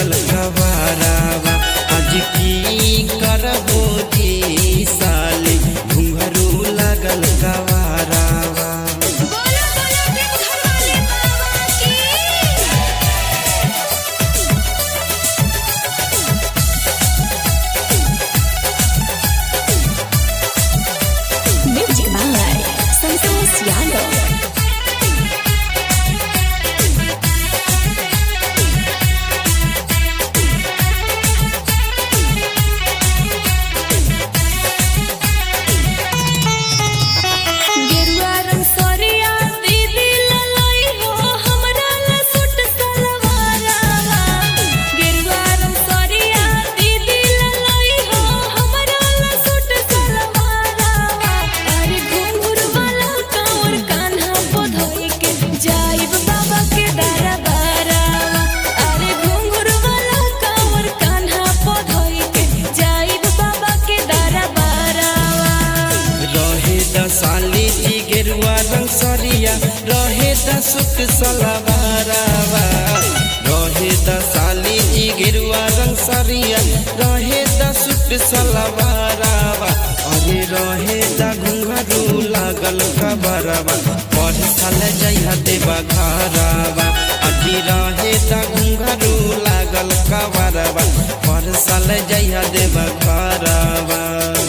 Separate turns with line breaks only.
लागल कबारावा आज की करबो जी साली घुंघरू लागल कबारावा
बोलो बोलो देवघर वाले बाबा की
Music by Santos Yano.
गेरुआ रंग सरिया दीदी ललई हो हमरा ला सूट सलवारवा गेरुआ रंग सरिया दीदी ललई हो हमरा ला सूट सलवारवा अरे घुंघरू वाला कांवर कान्हा पधोई के जाइब बाबा के दरबारवा अरे घुंघरू वाला कांवर कान्हा पधोई के जाइब बाबा के दरबारवा
रहे द साली जी गेरुआ रंग सरिया रहे द सुख सलवारावा रहे द साली जी गेरुआ रंग सरिया रहे द सुख सलवारावा अरे रहे द घुंघरू लागल खबरवा पढ़ साल जइहा देवा घरवा अभी रहे द घुंघरू लागल खबरवा पढ़ साल जइहा देवा घरवा